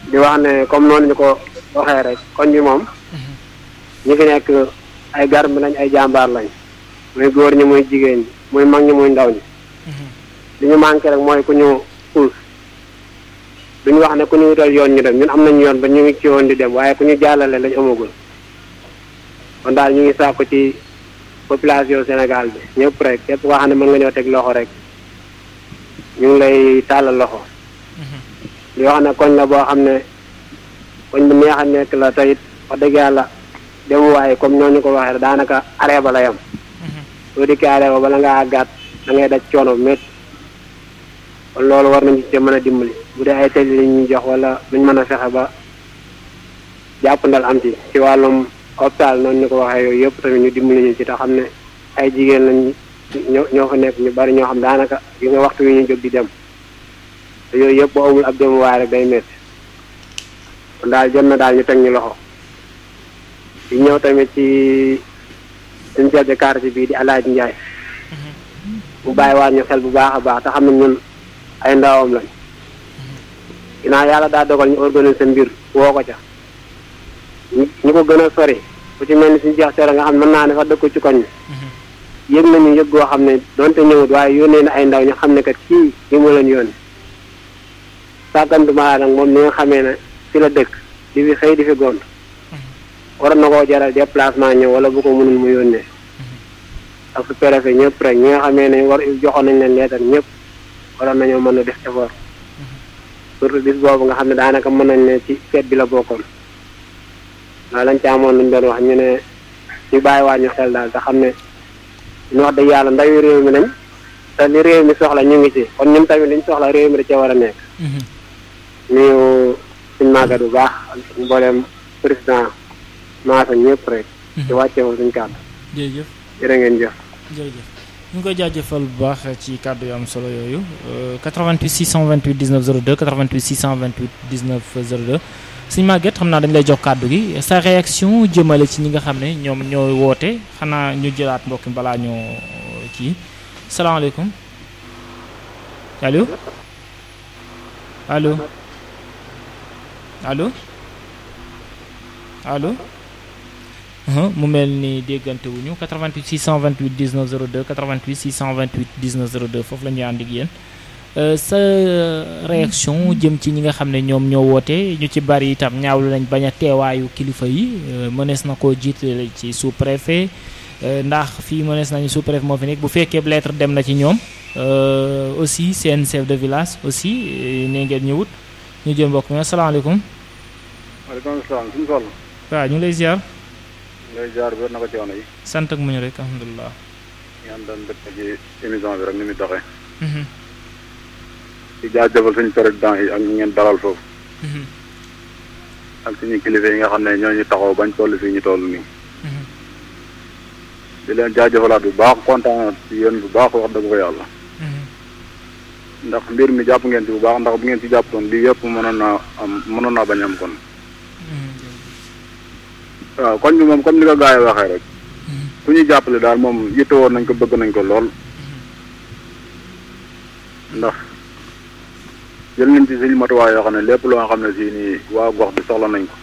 di wax ne comme noonu ñu ko waxee rek koñ bi moom ñi fi nekk ay garmi lañ ay jàmbaar lañ muy góor ñi muy jigéen ñi muy mag ñi muy ndaw ñi li ñu manqué rek mooy ku ñu puus duñu wax ne ku ñu wutal yoon ñu dem ñun am nañu yoon ba ñu ngi ci woon di dem waaye ku ñu jàllale lañ amagul kon daal ñu ngi sàkku ci population Sénégal bi ñëpp rek képp koo xam ne mën nga ñëw teg loxo rek ñu ngi lay tàllal loxo li wax ne koñ la boo xam ne koñ bu neex a nekk la teyit wax dëgg yàlla dem waaye comme ñooñu ko waxee daanaka arrêt ba la yam soo dikkee arrêt ba bala ngaa àggaat da ngay daj coono bu métti kon loolu war nañu ci mën a dimbali bu dee ay tëli li ñuy jox wala luñ mën a fexe ba jàppandal am ci ci wàllum hôpital noonu ñu ko waxee yooyu yëpp tamit ñu dimbali ñu ci te xam ne ay jigéen lañ ñoo ñoo fa nekk ñu bari ñoo xam daanaka gi nga waxtu wi ñu jóg di dem te yooyu yëpp boo amul ab dem waaye rek day métti kon daal jot na daal ñu teg ñu loxo di ñëw tamit ci suñu chef de quartier bii di Alaaji Njaay mu bàyyi waat ñu xel bu baax a baax te xam ne ñun ay ndawam lañ ginnaaw yàlla daa dogal ñu organiser mbir woo ko ca ñu ñu ko gën a sori ku ci mel ni suñu jeex sore nga xam ne mën naa ne sax dëkku ci koñ bi yëg nañu yëg goo xam ne donte ñëwut waaye yónnee na ay ndaw ñu xam ne kat kii li mu leen yónni sàggantuma nag moom ni nga xamee ne fi la dëkk di fi xëy di fi gont waroon na koo jaral déplacement ñëw wala bu ko mënul mu yónnee ak su préfet ñëpp rek ñi nga xamee ne war joxoon nañ leen leetar ñëpp waroon nañoo mën a def effort surtout bis boobu nga xam ne daanaka mën nañ ne ci fête bi la bokkoon waaw lañ ci amoon luñ doon wax ñu ne ñu bàyyiwaat ñu xel daal te xam ne ñu wax dëgg yàlla ndawi réew mi nañ te li réew mi soxla ñu ngi ci kon ñun tamit liñ soxla réew mi da cee war a nekk nuyu suñ màggat bu baax ak mbooleem président maasa ñëpp rek ci wàccee woon suñ kàddu jërëjëf jërë ngeen jëf jërëjëf ñu ngi koy jaajëfal bu baax ci kàddu yu am solo yooyu 88 628 19 02 88 628 19 02 suñu màgget xam naa dañu lay jox kàddu gi sa réaction jëmale ci ñi nga xam ne ñoom ñoo woote xanaa ñu jëlaat mbokk mi balaa ñoo kii salaamaaleykum allo allo allo allo mu mel ni déggante wuñu 88 628 19 02 88 628 19 02 foofu la ñuy ànd ak yéen sa réaction jëm ci ñi nga xam ne ñoom ñoo woote ñu ci bari itam ñaawlu nañ bañ a teewaayu kilifa yi mënees na koo jiitale ci sous préfet ndax fii mënees nañu sous préfet moo fi nekk bu fekkee lettre dem na ci ñoom aussi seen chef de village aussi ne ngeen ñëwut ñu jël mbokk mi asalaamaaleykum. waaleykum salaam suñu toll. waaw ñu ngi lay ziar. ngay jaar bi na ko ci yoon yi. sant ak muñu rek alhamdulilah. ñaan doon dëkk ci émission bi rek ni muy doxee. di jaajëfal suñu président yi ak ñu ngeen dalal foofu. ak suñu kilifa yi nga xam ne ñoo ñu taxaw bañ toll fii ñu toll nii. di leen jaajëfalaat bu baax kontaan ci yéen bu baax wax dëgg ko yàlla. ndax mbir mi jàpp ngeen ci bu baax ndax bu ngeen ci jàppoon lii yëpp mënoon naa am mënoon naa bañ am kon. waaw koñ bi moom comme ni ko gars yi waxee rek. ku ñuy jàppale daal moom yitte woon nañ ko bëgg nañ ko lool. ndax jël nañ ci suñu matuwaay yoo xam ne lépp loo xam ne si nii waa gox bi soxla nañ ko.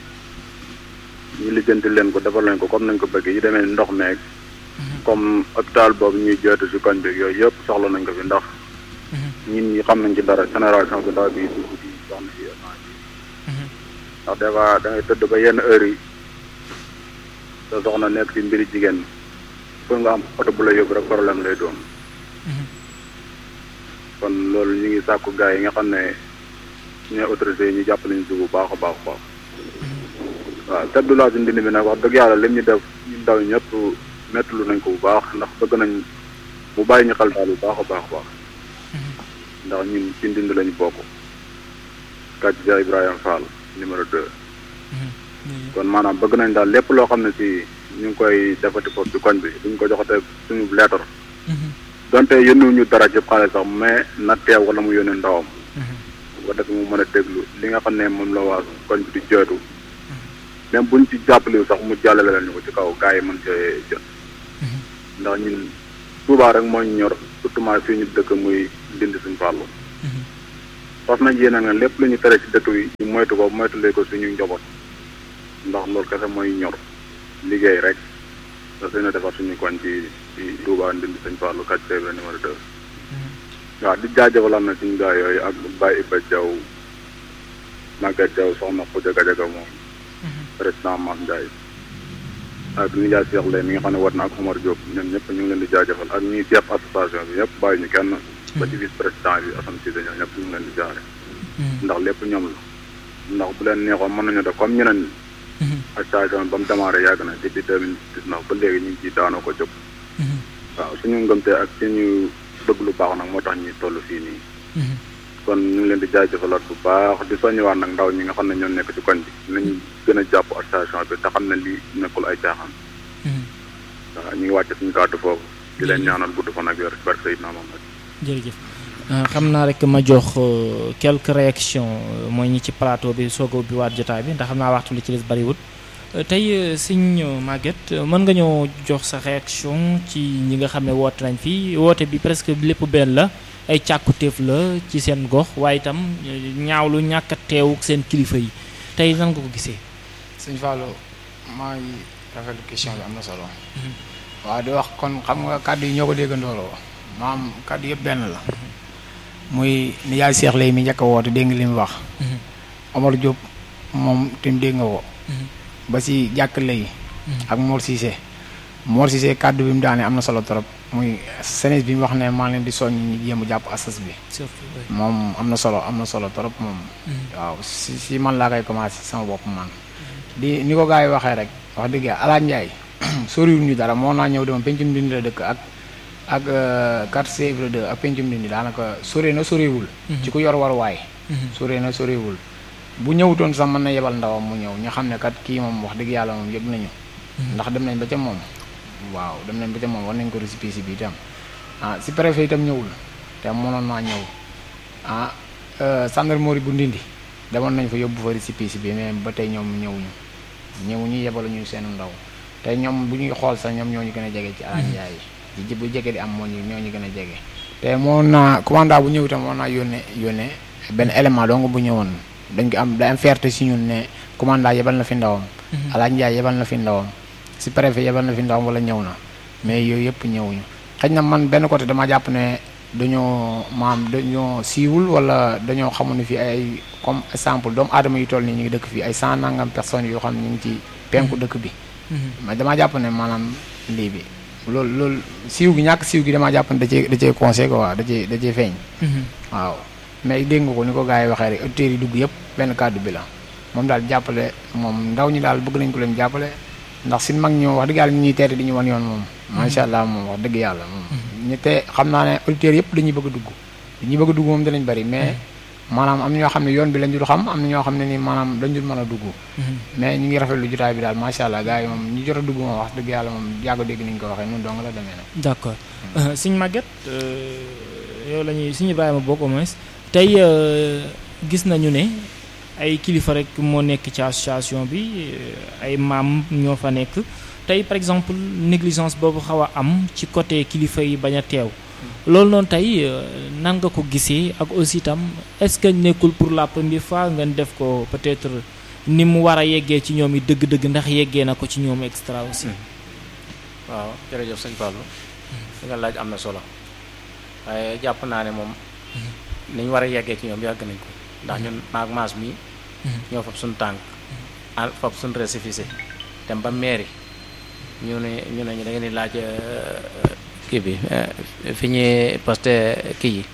ñu lijjanti leen ko defal leen ko comme nañ ko bëgg yi demee ndox meeg. comme hôpital boobu ñuy jooytu si koñ bi yooyu yëpp soxla nañ ko fi ndax. ñun ñi xam nañ ci dara génération bi ndaw bi dugg di soxna si ndax des fois da ngay tëdd ba yenn heure yi sa soxna nekk ci mbiri jigéen pour nga am oto bu la yóbbu rek problème lay doon. kon loolu ñu ngi sàkku gars yi nga xam ne ñooy autorité yi ñu jàppale ñu si bu baax a baax a baax. waaw teddu laa si ndindi bi nag wax dëgg yàlla lim ñu def ñu ndaw ñëpp mettulu nañ ko bu baax ndax bëgg nañ mu bàyyi ñu xel daal bu baax a baax a baax. ndax ñun ci ndind lañu bokk. kàcc ja Ibrahima Fall numéro 2. kon maanaam bëgg nañ daal lépp loo xam ne si ñu ngi koy defati foofu ci koñ bi duñ ko joxate suñu lettre. donte yónniwuñu dara ci xaalis sax mais na teew wala mu yónnee ndawam. bu ko defee mu mën a déglu li nga xam ne moom la waa koñ bi di jooytu. même buñ ci jàppale sax mu jàllale leen ñu ko ci kaw gars yi mën cee jot. ndax ñun Touba rek moo ñu ñor surtout fii ñu dëkk muy dindi suñu fàllu. fas nañ yéene nga lépp lu ñu tere ci dëkk bi ñu moytu ko moytulee ko suñu njaboot ndax loolu kese mooy ñor liggéey rek da seen a defar suñu koñ ci ci Touba Ndindi Sëñ Fallou kàcc feebre numéro deux waaw di jaajëfalaat na suñu gaa yooyu ak Baye Iba Diaw Maguette Diaw soxna Khoudia Gadiaga moom président Mass Ndiaye ak ni jaay Cheikh Lay mi nga xam ne war na ak Omar Diop ñoom ñëpp ñu ngi leen di jaajëfal ak ñi seet association bi ñëpp bàyyi ñu kenn ba ci vice président bi Assane Cissé ñoom ñëpp ñu ngi leen di jaare ndax lépp ñoom la ndax bu leen neexoon mën nañu def comme ñeneen ñi association bi ba mu démarré yàgg na depuis deux mille dix-neuf ba léegi ñu ngi ciy daanoo ko jóg waaw suñu ngëmte ak suñu bëgg lu baax nag moo tax ñuy toll fii nii kon ñu ngi leen di jaajëfalaat bu baax di soññiwaat nag ndaw ñi nga xam ne ñoo nekk ci koñ bi nañ gën a jàpp association bi te xam ne lii nekkul ay caaxaan waaw ñu ngi wàcce suñu kàddu foofu di leen ñaanal gudd fan ak wér ci barke Seydina Muhammad jërëjëf xam naa rek ma jox quelques réactions mooy ñi ci plateau bi soog a ubbi waat jotaay bi ndax xam naa waxtu li ci des bariwul tey sëñ Maguette mën nga ñoo jox sa réaction ci ñi nga xam ne woote nañ fii woote bi presque lépp benn la ay càkkutéef la ci seen gox waaye itam ñaawlu ñàkk a teew seen kilifa yi tey nan nga ko gisee. sëñ Fallou maa ngi rafetlu question bi am na solo. waaw di wax kon xam nga kàddu yi ñoo ko déggandooloo maam kàddu yëpp benn la. muy ni yaay Cheikh lay mi njëkk a woote dégg nga li mu wax. Omar Diop moom tim dégg nga woo. ba si jàkk lay ak Mor Cissé Mor Cissé kàddu bi mu daane am na solo trop muy senes bi mu wax ne maa leen di soññ ñi jéem a jàpp asas bi moom am na solo am na solo trop moom waaw si si man laa koy commencé sama bopp man di ni ko gars yi waxee rek wax dëgg yàlla Alaaj Njaay soriwul ñu dara moo naa ñëw dama pencum dindi la dëkk ak ak quartier Ibra 2 ak pencum dindi daanaka sori na soriwul ci ku yor war waay sori na soriwul bu ñëwutoon sax mën na yebal ndawam mu ñëw ñu xam ne kat kii moom wax dëgg yàlla moom yëg nañu ndax dem nañ ba ca moom waaw dem nañ ba ca moom war nañ ko récépissé bi itam ah si préfet itam ñëwul te mënoon naa ñëw ah gendarmerie bu ndindi demoon nañ fa yóbbu fa récépissé bi mais ba tey ñoom ñëwuñu ñëwuñu yebalu ñu seen ndaw te ñoom bu ñuy xool sax ñoom ñoo ñu gën a jege ci Alane Ndiaye yi bu jege di am moo ñu ñoo ñu gën a jege te moo naa commandant bu ñëw itam moo naa yónnee yónnee benn élément dong bu ñëwoon dañ ko am day am fierté si ñun ne commandant yebal na fi ndawam Alaaji Njaay yebal na fi ndawam si préfet yebal na fi ndawam wala ñëw na mais yooyu yëpp ñëwuñu xëy na man benn côté dama jàpp ne dañoo maam dañoo siiwul wala dañoo xamul ne fii ay comme exemple doomu aadama yu toll nii ñu ngi dëkk fii ay cent nangam personnes yoo xam ne ñu ngi ci penku dëkk bi mais damaa jàpp ne maanaam lii bi loolu loolu siiw gi ñàkk siiw gi damaa jàpp ne da cee da cee conseil quoi da cee da cee feeñ waaw mais dégg nga ko ni ko gars yi waxee rek auditeurs yi dugg yëpp benn kàddu bi la moom daal jàppale moom ndaw ñi daal bëgg nañ ko leen jàppale ndax sin mag ñoo wax dëgg yàlla ñu ñuy teete di ñu wan yoon moom macha allah moom wax dëgg yàlla moom ñu te xam naa ne auditeurs yëpp dañuy bëgg a dugg dañuy bëgg a dugg moom danañ bëri mais maanaam am na ñoo xam ne yoon bi lañ dul xam am na ñoo xam ne ni maanaam dañ dul mën a dugg mais ñu ngi rafetlu jotaay bi daal macha allah gars yi moom ñu jot a dugg moom wax dëgg yàlla moom yàgg dégg ni ñu ko waxee noonu dong la demee nag d'accord Sëñ Maguette yow la ñuy Sëñ Ibrahima bokk au moins tey gis nañu ne ay kilifa rek moo nekk ci association bi ay maam ñoo fa nekk tey par exemple négligence boobu xaw a am ci côté kilifa yi bañ a teew loolu noonu tey nan nga ko gisee ak aussi itam est-ce que nekkul pour la première fois ngeen def ko peut-être ni mu war a yeggee ci ñoom yi dëgg-dëgg ndax yeggee na ko ci ñoom extra aussi. waaw jërëjëf sëñ Fallou. li nga laaj am na solo waaye jàpp naa ne moom. ni ñu war a yeggee ci ñoom yàgg nañ ko ndax ñun maag maas mi ñoo fab suñu tànk al fab suñu récépissé dem ba mairie ñu ne ñu ne ñu da ngeen di laaj kii bi fi ñuy posté kii yi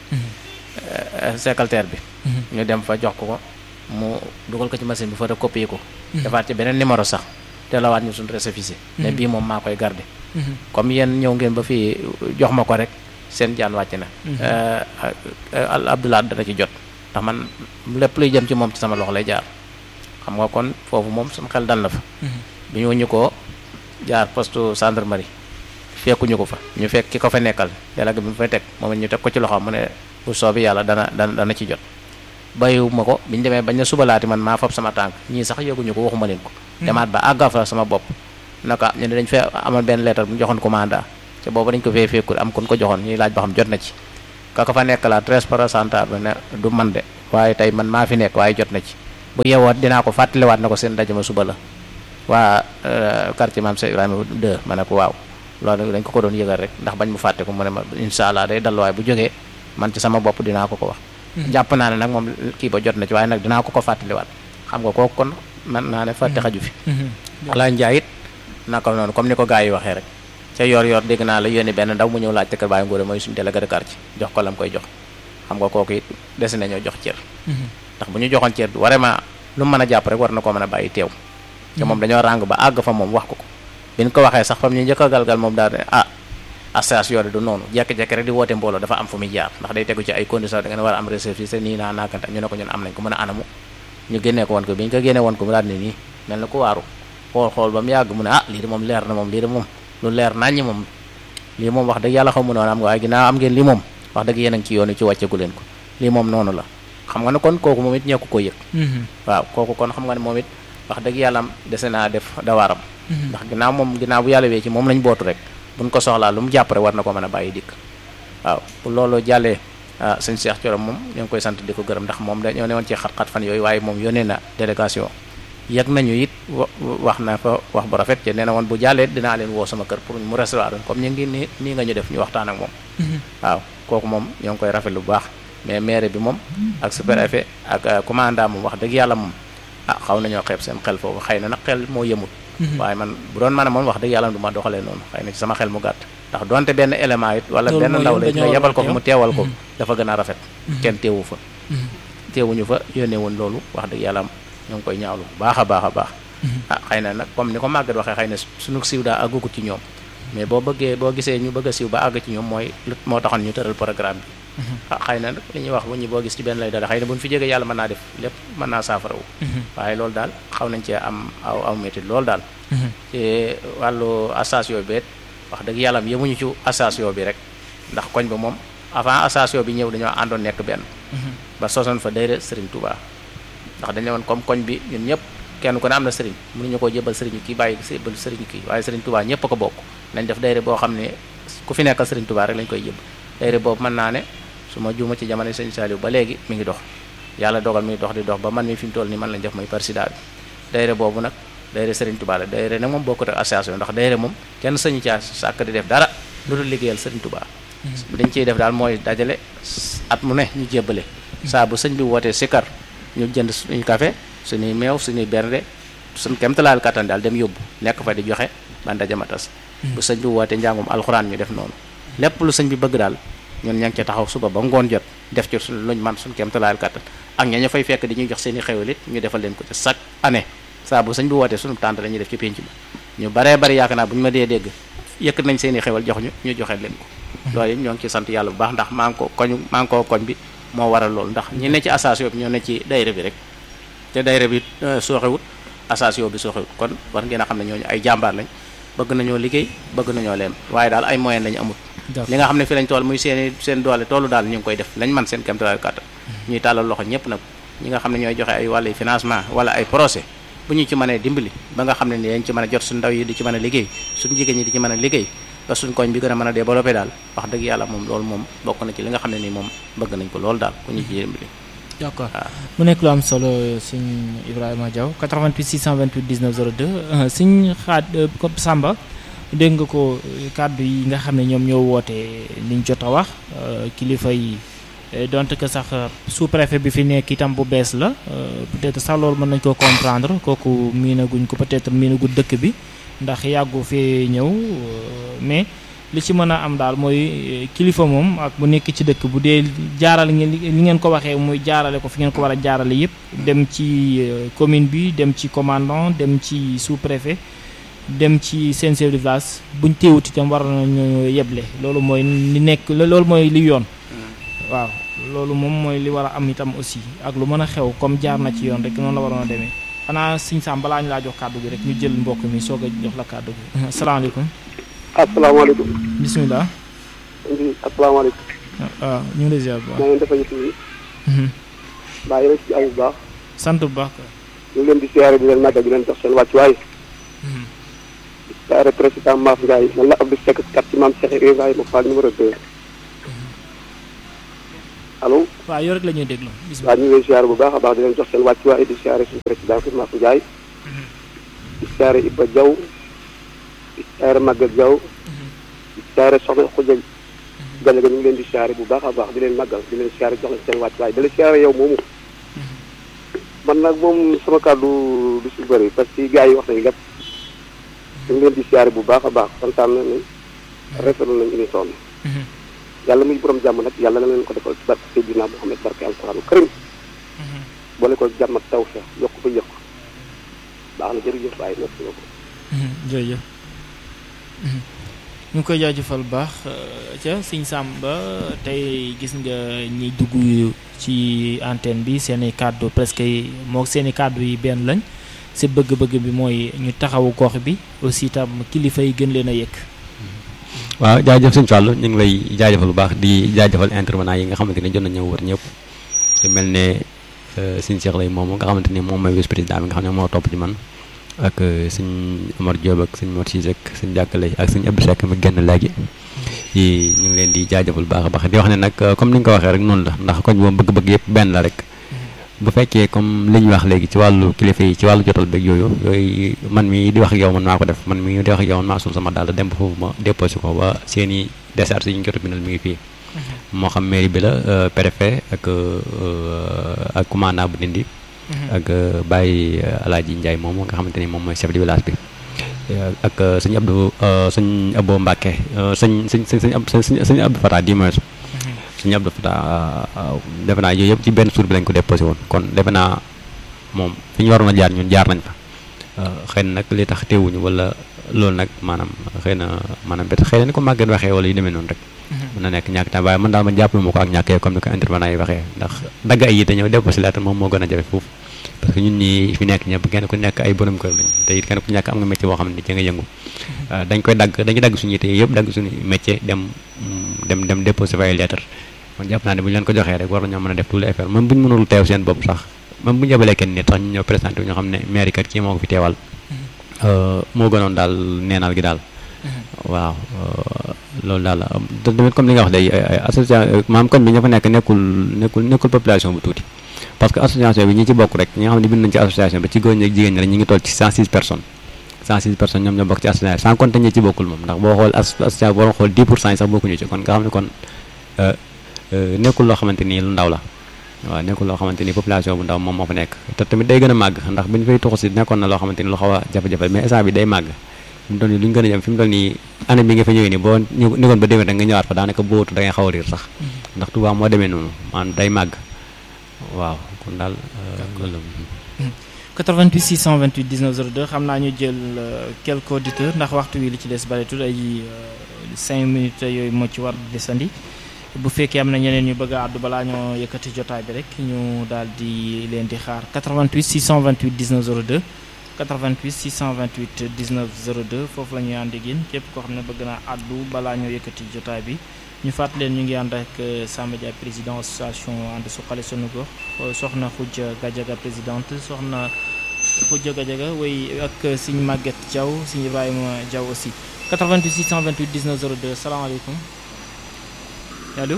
secrétaire bi ñu dem fa jox ko ko mu dugal ko ci machine bi photocopier ko defaat ci beneen numéro sax te lawaat ñu suñu récépissé mais bii moom maa koy garder comme yéen ñëw ngeen ba fii jox ma ko rek seen jaan wàcc na Abdoulaye dana ci jot ndax man lépp luy jëm ci moom ci sama loxo lay jaar xam nga kon foofu moom suñu xel dal na fa bi ñu ñu ko jaar poste gendarmerie fekkuñu ko fa ñu fekk ki ko fa nekkal délégué bi mu fay teg moom ñu teg ko ci loxo mu ne bu soobi yàlla dana dana dana ci jot bàyyiwuma ko bi ñu demee bañ na subalaati man maa fab sama tànk ñii sax yëguñu ko waxuma leen ko demaat ba àgga fa sama bopp naka ñu ne dañ fee amoon benn lettre bu ñu joxoon commanda te boobu dañ ko fee fekkul am kon ko joxoon ñuy laaj ba xam jot na ci kaka fa nekk la très représentant bi ne du man de waaye tey man maa fi nekk waaye jot na ci bu yeewoot dinaa ko fàttaliwaat na ko seen ndaje ma suba la waa quartier maam Cheikh Ibrahima 2 ma ne ko waaw loolu dañ ko ko doon yëgal rek ndax bañ mu fàtte ko mu ne ma incha allah day dalluwaay bu jógee man ci sama bopp dinaa ko ko wax jàpp naa ne nag moom kii ba jot na ci waaye nag dinaa ko ko fàttaliwaat xam nga kooku kon man naa ne fàtte xaju fi wala njaay it naka noonu comme ni ko gars yi waxee rek ca yor yor dégg naa la yónni benn ndaw mu ñëw laaj te kër Baye Ngóore mooy suñu délégué de quartier jox ko lam koy jox xam nga kooku it des nañoo jox cër ndax bu ñu joxoon cër vraiment lu mu mën a jàpp rek war na koo mën a bàyyi teew te moom dañoo ràng ba àgg fa moom wax ko ko bi ñu ko waxee sax fam ñu njëkk a galgal moom daal ne ah association du noonu jekki-jekki rek di woote mbooloo dafa am fu muy jaar ndax day tegu ci ay conditions da ngeen war a am récépissé nii naa naakanta ñu ne ko ñun am nañ ko mën a anamu ñu génnee ko woon ko bi ñu ko génnee woon ko mu daal ne nii mel na ku waaru xool xool ba mu yàgg mu ne ah lii de moom leer na moom lii de moom lu leer naññi moom lii moom wax dëgg yàlla xaw mu noonu am nga waaye ginnaaw am ngeen lii moom wax dëgg yéen a ngi ci yoonu ci wàcceegu leen ko lii moom noonu la xam nga ne kon kooku moom it ñekku ko yëg waaw kooku kon xam nga ne moom it wax dëgg yàlla am dese naa def dawaaram ndax ginnaaw moom ginnaaw bu yàlla wee ci moom lañ bootu rek buñ ko soxlaa lu mu jàpp rek war na ko mën a bàyyi dikk waaw bu loolu jàllee ah sëñ Cheikh Thioro moom ñoo ngi koy sant di ko gërëm ndax moom dañoo ne woon ci xat-xat fan yooyu waaye moom yónnee na délégation yëg nañu it wax na fa wax bu rafet te nee na woon bu jàllee dinaa leen woo sama kër pour mu recevoir comme ñu ngi nii nii nga ñu def ñu waxtaan ak moom waaw kooku moom ñoo ngi koy rafet lu baax mais maire bi moom ak sous-préfet ak commandant moom wax dëgg yàlla moom ah xaw nañoo xeeb seen xel foofu xëy na nag xel moo yëmut waaye man bu doon mën a moom wax dëgg yàlla du ma doxalee noonu xëy na ci sama xel mu gàtt ndax donte benn élément it wala benn ndaw la nga yebal ko fa mu teewal ko dafa gën a rafet kenn teewu fa teewuñu fa yónnee woon loolu wax dëgg yàlla ñoo ngi koy ñaawlu bu baax a baax a baax ah xëy na nag comme ni ko màggat waxee xëy na suñu siiw daa àggugut ci ñoom mais boo bëggee boo gisee ñu bëgg a siiw ba àgg ci ñoom mooy moo taxoon ñu tëral programme bi ah xëy na nag li ñuy wax bu ñu boo gis ci benn lay dara xëy na bu ñu fi jógee yàlla mën naa def lépp mën naa saafarawu waaye loolu daal xaw nañ cee am aw aw métit loolu daal ci wàllu association bi it wax dëgg yàlla yemuñu ci association bi rek ndax koñ ba moom avant association bi ñëw dañoo àndoon nekk benn ba sosoon fa dayre Serigne Touba ndax dañu woon comme koñ bi ñun ñëpp kenn ku ne am na Serigne mënuñu koo jébal Serigne kii bàyyi jébal Serigne kii waaye Serigne Touba ñëpp a ko bokk nañ def dayre boo xam ne ku fi nekkal Serigne Touba rek lañ koy jébal dayre boobu mën naa ne su ma juuma ci jamono Sëñ Saliou ba léegi mi ngi dox yàlla dogal mi ngi dox di dox ba man mi fi mu toll nii man lañ def mooy président bi dayre boobu nag dayre Serigne Touba la dayre nag moom bokkut ak association ndax dayre moom kenn sañu caa sàkk di def dara lu dul liggéeyal Serigne Touba dañ ciy def daal mooy dajale at mu ne ñu jébbale saa bu sëñ bi wootee sikar ñu jënd suñuy café suñuy meew suñuy bernde suñ kemtalaal kattan daal dem yóbbu nekk fa di joxe ba ndaje ma tas bu sëñ bi wootee njàngum alxuraan ñu def noonu lépp lu sëñ bi bëgg daal ñun ña ngi ca taxaw suba ba ngoon jot def ci suñ luñ man suñ kemtalaal kattan ak ña ñu fay fekk di ñuy jox seen i xewal it ñu defal leen ko ci chaque année saa bu sëñ bi wootee suñu tànt dañuy def ci pénc bi ñu baree bari yaakaar naa bu ñu ma dee dégg yëkkat nañ seen i xewal jox ñu ñu joxe leen ko loolu it ñoo ngi ci sant yàlla bu baax ndax maa ngi ko koñ maa ngi ko koñ bi moo waral loolu ndax ñi ne ci association bi ñoo ne ci dayre bi rek te dayre bi sooxewut association bi sooxewut kon war ngeen a xam ne ñooñu ay jàmbaar lañ bëgg nañoo liggéey bëgg nañoo leen waaye daal ay moyen lañu amut li nga xam ne fi lañ tool muy seen seen doole toolu daal ñu ngi koy def lañ man seen kéemtalaay kàttan ñuy tàllal loxo ñëpp nag ñi nga xam ne ñooy joxe ay wàllu financement wala ay projet bu ñu ci mënee dimbali ba nga xam ne ni dañ ci mën a jot suñ ndaw yi di ci mën a liggéey suñ jigéen ñi di ci mën a liggéey ba suñ koñ bi gën a mën a développé daal wax dëgg yàlla moom loolu moom bokk na ci li nga xam ne nii moom bëgg nañ ko loolu daal ku ñu ci dimbali d'accord mu nekk lu am solo sëñ Ibrahima Diaw 88 628 19 02 sëñ xaat comme Samba dégg nga ko kàddu yi nga xam ne ñoom ñoo woote liñ jot a wax kilifa yi donte que sax sous-préfet bi fi nekk itam bu bees la peut-être sax loolu mën nañ koo comprendre kooku miinaguñ ko peut-être miinagu dëkk bi ndax yàggu fee ñëw mais li ci mën a am daal mooy kilifa moom ak bu nekk ci dëkk bu dee jaarale ngeen li ngeen ko waxee muy jaarale ko fi ngeen ko war a jaarale yépp dem ci commune bi dem ci commandant dem ci sous-préfet dem ci seen chef de village buñ teewut itam war nañu yeble loolu mooy li nekk loolu mooy li yoon waaw loolu moom mooy li war a am itam aussi ak lu mën a xew comme jaar na ci yoon rek noonu la waroon a demee xanaa sëñ Sam balaa ñu laa jox kàddu gi rek ñu jël mbokk mi soog a jox la kàddu gi asalaamaaleykum asalaamaaleykum. bisimilah. asalaamaaleykum. waaw ñu ngi lay ziar bu baax. maa ngi defal ci yi. mbaa yéen a ci am bu baax. sant bu baax. ñu ngi leen di siyaare di leen màggal di leen jox seen wàccuwaay. di siyaare président Maaf Ndiaye man la Abdou Seck kat ci maam Cheikh Ibrahima Fall numéro 2. allo waaw yow rek la ñuy déglu waaw bisimilah ñu ngi lay siyaare bu baax a baax di leen jox seen wàccuwaay di siyaare suñu président fi Mafou Ndiaye di siyaare Iba Diaw di siyaare Maguette Diaw di siyaare soxna Khoudia Gallé ñu ngi leen di siyaare bu baax a baax di leen màggal di leen siyaare jox leen seen wàccuwaay di la siyaare yow moomu man nag moom sama kàddu du si bëri parce que gars yi wax nañ lépp ñu ngi leen di siyaare bu baax a baax kontaan nañu rafetlu nañu émission bi yàlla muy borom jàmm nag yàlla na leen ko defal ci barke Seydina Muhammad barke alquranu karim boole ko jàmm ak taw feex yokk ba yokk baax na jërëjëf waaye merci beaucoup jërëjëf ñu ngi koy jaajëfal bu baax ca Sëñ Samba tey gis nga ñi dugg ci antenne bi seeni kàddu presque moo seeni kàddu yi benn lañ si bëgg-bëgg bi mooy ñu taxawu gox bi aussi tam kilifa yi gën leen a yëkk waaw jaajëf sëñ Fallou ñu ngi lay jaajëfal bu baax di jaajëfal intervenant yi nga xamante ne jot nañu ñëw wër ñëpp te mel ne sëñ Cheikh lay moom nga xamante ni moom mooy vice président bi nga xam ne moo topp ci man ak sëñ Omar Diop ak sëñ Mor Cissé ak sëñ Jàkkale ak sëñ Abdou Seck mi génn léegi yi ñu ngi leen di jaajëfal bu baax a baax di wax ne nag comme ni nga ko waxee rek noonu la ndax koñ moom bëgg-bëgg yëpp benn la rek bu fekkee comme li ñu wax léegi ci wàllu kilifa yi ci wàllu jotal beeg yooyu yooyu man mi di wax ak yow man maa ko def man mi di wax ak yow man maa sul sama daal dem ba foofu ma déposé ko ba seen i décharge yi ñu jot a bindal mi ngi fii moo xam mairie bi la préfet ak ak commandant bu Ndindi ak Baye Alaaji Ndiaye moom nga xamante ni moom mooy chef de village bi ak sëñ Abdou sëñ Abo Mbacke sëñ sëñ sëñ sëñ sëñ Abdou Fatah di moins suñu Abdou Fatah defe naa yooyu yëpp ci benn suur bi lañ ko déposé woon kon defe naa moom fi ñu waroon a jaar ñun jaar nañ fa xëy na nag li tax teewuñu wala loolu nag maanaam xëy na maanaam bet xëy na ni ko màgget waxee wala yu demee noonu rek mën na nekk ñàkk temps waaye man daal ma jàppale ma ko ak ñàkkee comme ni ko intervenant yi waxee ndax dagg ay yi te ñëw déposé lettre moom moo gën a jafe foofu parce que ñun ñi fi nekk ñëpp kenn ku nekk ay borom kër lañ te it kenn ku nekk am nga métier boo xam ne ci nga yëngu dañ koy dagg dañuy dagg suñu yite yëpp dagg suñu métier dem dem dem déposé fa ay lettre man jàpp naa ne bu ñu leen ko joxee rek war nañoo mën a def tout l'effort même bu ñu mënul teew seen bopp sax même bu ñu yabalee kenn nit sax ñu ñëw présenté wu ñu xam ne maire kat kii moo ko fi teewal moo gënoon daal neenal gi daal waaw loolu daal tamit comme li nga wax day association maam kon bi ña fa nekk nekkul nekkul nekkul population bu tuuti parce que association bi ñi ci bokk rek ñi nga xam ne bind nañ ci association bi ci góor ñi ak jigéen ñi rek ñi ngi toll ci 106 personnes 106 personnes ñoom ñoo bokk ci association sans compter ñi ci bokkul moom ndax boo xool association boo xool 10 pour cent yi sax bokkuñu ci kon nga xam ne kon nekkul loo xamante ni lu ndaw la waaw nekkul loo xamante ni population bu ndaw moom moo fa nekk te tamit day gën a màgg ndax bu ñu fay tuxu si nekkoon na loo xamante ni lu xaw a jafe-jafe mais instant bi day màgg fi mu toll nii lu ñu gën a jëm fi mu toll nii année bi nga fa ñëwee nii boo nekkoon ba déwén rek nga ñëwaat fa daanaka bootu da ngay xaw a riir sax ndax Touba moo demee noonu maanaam day màgg waaw kon daal loolu 88 628 19 02 xam naa ñu jël quelques auditeurs ndax waxtu wi li ci des bareetul ay 5 minutes yooyu moo ci war desandi bu fekkee am na ñeneen ñu bëgg a àddu balaa ñoo yëkkati jotaay bi rek ñu daal di leen di xaar 88 628 19 02 88 628 19 02 foofu la ñuy ànd ak yéen képp koo xam ne bëgg naa àddu balaa ñoo yëkkati jotaay bi ñu fàttali leen ñu ngi ànd ak Samba Dia président association ànd suqali sunu gox soxna Khoudia Gadiaga présidente soxna Khoudia Gadiaga way ak Sëñ Maguette Diaw Sëñ Ibrahima Diaw aussi 88 628 19 02 salaamaaleykum allo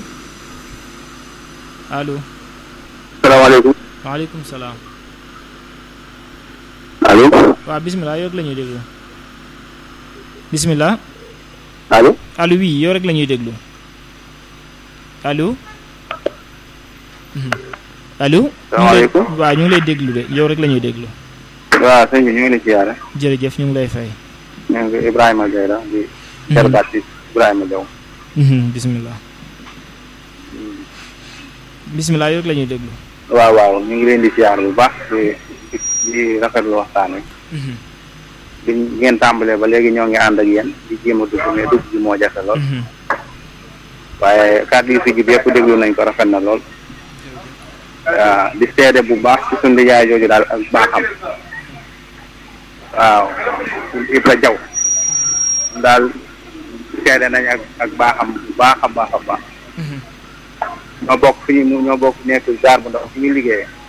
allo. salaamaaleykum. waaleykum salaam. allo. waaw bisimilah yow rek la ñuy déglu. bisimilah. allo. allo oui yow rek la ñuy déglu. allo. allo. salaamaaleykum waaw ñu ngi lay déglu de yow rek la ñuy déglu. waaw sëñ bi ñu ngi lay siyaare. jërëjëf ñu ngi lay fay. ñu ngi Ibrahima Gueye la di. jarbaat ci Ibrahima Diaw. bisimilah. bisimilah yow rek la ñuy déglu. waaw waaw ñu ngi leen di siyaar bu baax di di rafetlu waxtaan wi. bi ngeen tàmbalee ba léegi ñoo ngi ànd ak yéen di jéem a dugg mais dugg bi moo jafe lool. waaye kàddu yi fi jib yëpp déglu nañ ko rafet na lool. waaw di seede bu baax ci suñu yaay jooju daal ak baaxam. waaw Ibra Jaw daal seede nañ ak ak baaxam bu baax a baax a baax. ñoo bokk fi ñu ñoo bokk nekk gaar bu ndaw fi ñu liggéeyee.